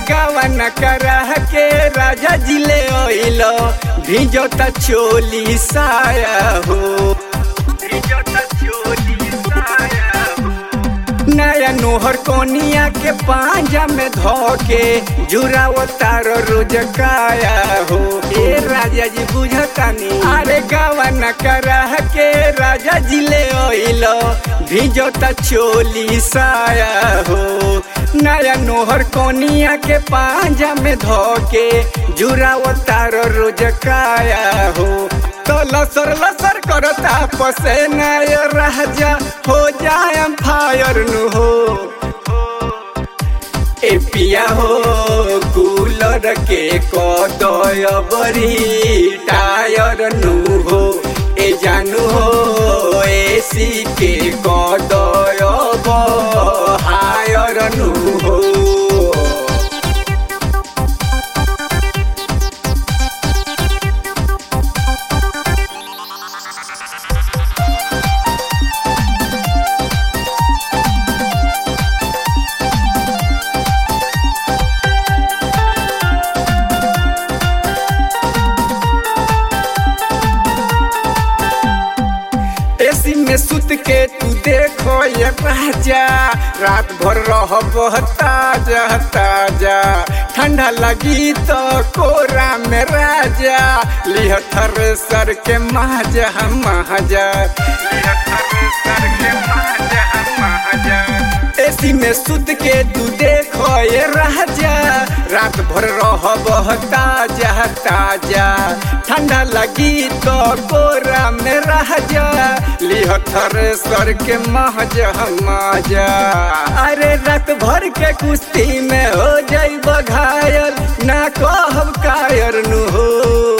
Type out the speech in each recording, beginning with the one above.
गावन करा के राजा जिले ओइलो भिजोता चोली साया हो भिजोता चोली साया हो नया नोहर कोनिया के पांजा में धोके जुराव तारो रोज काया हो ए राजा जी बुझतानी अरे गावन करा के राजा जी ले ओइलो भिजोता चोली साया हो नया नोहर कोनिया के पांजा में धोके जुराव तारो रोज काया हो तो लसर लसर करता पसेना ये राजा हो जाए फायर नु हो ए पिया हो कूलर के कदय बरी टायर नु हो ए जानू हो एसी के कदय हायर नु हो एसी में सुत के तू देखो ये राजा रात भर रह ताजा ताजा ठंडा लगी तो कोरा में राजा लिह थ्रेसर के महाजा महाजा लिह थ्रेसर के महाजा महाजा एसी में सुत के तू देखो ये राजा रात भर रह ताजा ताजा ठंडा लगी तो कोरा में राजा लिह थ्रेसर के महजा मजा अरे रात भर के कुश्ती में हो जाई घायल ना कहब कायर नु हो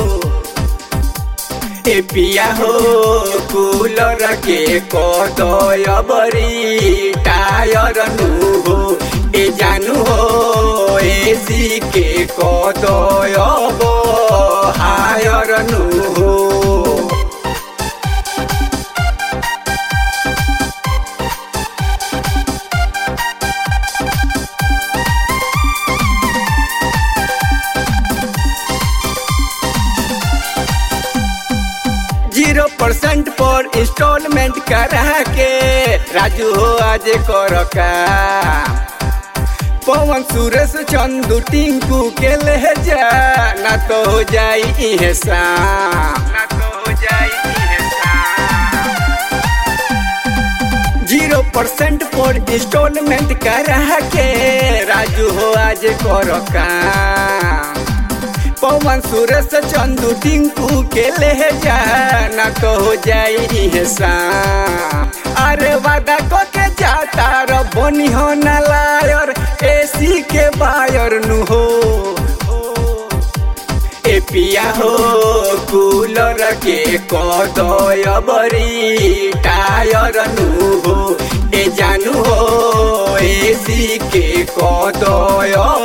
ए पिया हो कूलर के कदय बरी टायर नु हो ए जानू हो एसी के कदय हायर नु हो जीरो परसेंट पर इंस्टॉलमेंट करा के राजू हो आज कर का पवन सुरेश चंदू टिंकू के ले जा ना तो हो जाई इहे शाम ना तो हो जाई इहे शाम जीरो परसेंट पर इंस्टॉलमेंट करा के राजू हो आज कर काम पवन सुरेश चंदू टिंकू के ले जा ना तो हो जाई शाम अरे वादा को के जाता रो बनी हो ना लायर एसी के बायर नु हो ए पिया हो कूलर के कदय बरी टायर नु हो ए जानू हो एसी के कदय